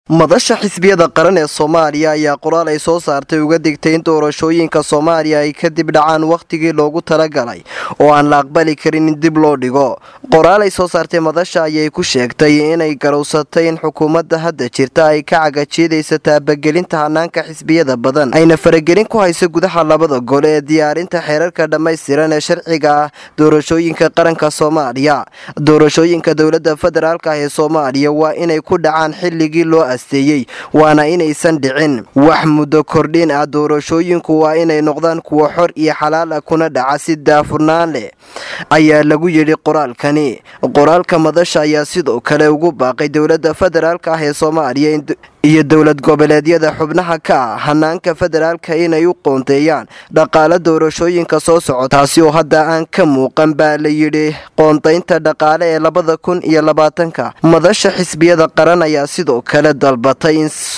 madasha xisbiyada qaran ee soomaaliya ayaa qoraal ay soo saartay uga digtay in doorashooyinka soomaaliya ay kadib dhacaan wakhtigii loogu talagalay oo aan la aqbali karin in dib loo dhigo qoraal ay soo saartay madasha ayay ku sheegtay inay garowsatay in xukuumadda hadda jirta ay ka cagajiidaysa taabagelinta hanaanka xisbiyada badan ayna faragelin ku hayso gudaha labada gol ee diyaarinta xeerarka dhammaystiran ee sharciga ah doorashooyinka qaranka soomaaliya doorashooyinka dowladda federaalk ah ee soomaaliya waa inay ku dhacaan xilligii loo asteeyey waana inaysan dhicin wax muddo kordhin ah doorashooyinku waa inay noqdaan kuwa xor iyo xalaal ah kuna dhaca si daafurnaan leh ayaa lagu yidhi qoraalkani qoraalka madasha ayaa sidoo kale ugu baaqay dowladda federaalk ah ee soomaaliya iyo dowlad goboleedyada xubnaha ka ah hanaanka federaalka inay u qoonteeyaan dhaqaale doorashooyinka soo soco taasi oo hadda aan ka muuqan baa la yidhi qoontaynta dhaqaale ee labada kun iyo labaatanka madasha xisbiyada qaran ayaa sidoo kale dalbatay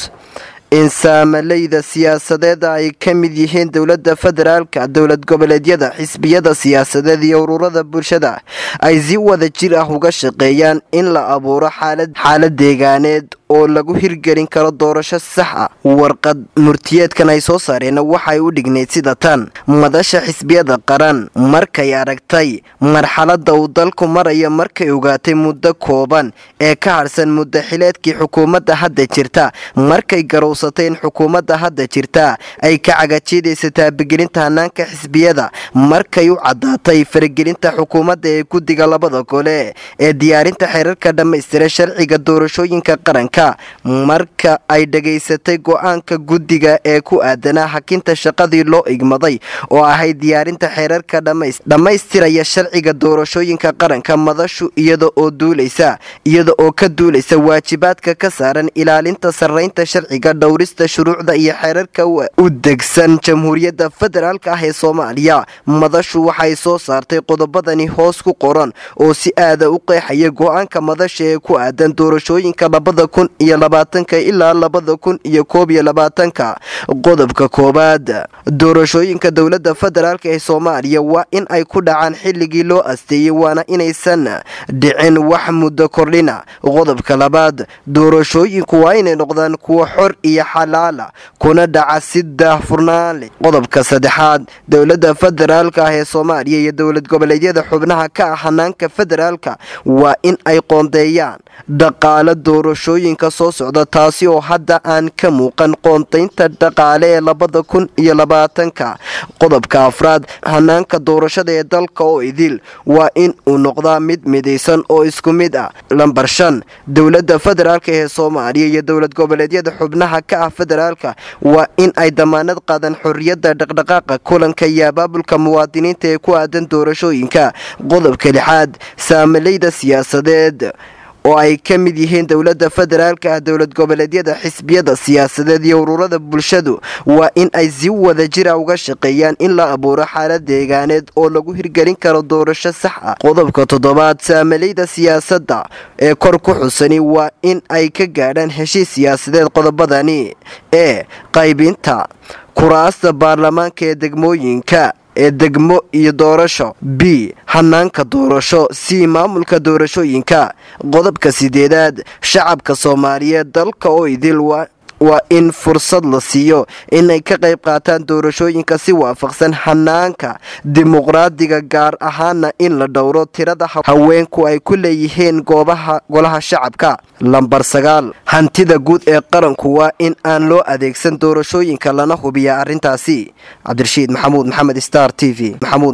in saamalayda siyaasadeed ay ka mid yihiin dowladda federaalka dowlad goboleedyada xisbiyada siyaasadeed iyo ururada bulshada ay si wada jir ah uga shaqeeyaan in la abuuro xaalad deegaaneed oo lagu hirgelin karo doorasho sax ah warqad murtiyeedkan ay soo saareen waxay u dhignayd sida tan madasha xisbiyada qaran markay aragtay marxaladda uu dalku maraya markay ogaatay muddo kooban ee ka harsan muddo xileedkii xukuumadda hadda jirta markay garowsatay in xukuumadda hadda jirta ay ka cagajiidaysa taabagelinta hanaanka xisbiyada markay u caddaatay faragelinta xukuumadda ee guddiga labada gole ee diyaarinta xeerarka dhammaystira sharciga doorashooyinka qaranka marka ay dhegaysatay go-aanka guddiga ee ku aadanaa hakinta shaqadii loo igmaday oo ahayd diyaarinta xeerarka dhammaystiraya sharciga doorashooyinka qaranka madashu iyada oo duulaysa iyada oo ka duulaysa waajibaadka ka saaran ilaalinta sarraynta sharciga dhowrista shuruucda iyo xeerarka u degsan jamhuuriyadda federaalk ah ee soomaaliya madashu waxay soo saartay qodobadani hoos ku qoran oo si aada u qeexaya go-aanka madasha ee ku aadan doorashooyinka labada kun iyo labaatanka ilaa labada kun iyo koob iyo labaatanka qodobka koowaad doorashooyinka dowladda federaalk ee soomaaliya waa in ay ku dhacaan xilligii loo asteeyey waana inaysan dhicin wax muddo kordhina qodobka labaad doorashooyinku waa inay noqdaan kuwa xor iyo xalaala kuna dhaca si daahfurnaan leh qodobka saddexaad dowladda federaalk ah ee soomaaliya iyo dowlad goboleedyada xubnaha ka ah hanaanka federaalka waa in ay qoondeeyaan dhaqaale doorashooyinka soo socda taasi oo hadda aan ka muuqan qoontaynta dhaqaale ee labada kun iyo labaatanka qodobka afraad hanaanka doorashada ee dalka oo idil waa in uu noqdaa mid midaysan oo isku mid ah lambar shan dowladda federaalk ee soomaaliya iyo dowlad goboleedyada xubnaha ka ah federaalka waa in ay damaanad qaadan xorriyadda dhaqdhaqaaqa kulanka iyo abaabulka muwaadiniinta ee ku aadan doorashooyinka qodobka lixaad saamalayda siyaasadeed oo ay ka mid yihiin dowladda federaalka ah dowlad goboleedyada xisbiyada siyaasadeed iyo ururada bulshadu waa in ay si wada jira uga shaqeeyaan in la abuuro xaalad deegaaneed oo lagu hirgelin karo doorasho sax ah qodobka toddobaad saamalayda siyaasadda ee kor ku xusani waa in ay ka gaadhaan heshiis siyaasadeed qodobadani ee qaybinta kuraasta baarlamaanka ee degmooyinka ee degmo iyo doorasho b hanaanka doorasho c maamulka doorashooyinka qodobka sideedaad shacabka soomaaliyeed dalka oo idil waa in fursad la siiyo inay ka qayb qaataan doorashooyinka si waafaqsan hanaanka dimuqraadiga gaar ahaana in la dhowro tirada haweenku ay ku leeyihiin goobaha golaha shacabka lambar sagaal hantida guud ee qaranku waa in aan loo adeegsan doorashooyinka lana hubiya arrintaasi cabdirashiid maxamuud maxamed star t v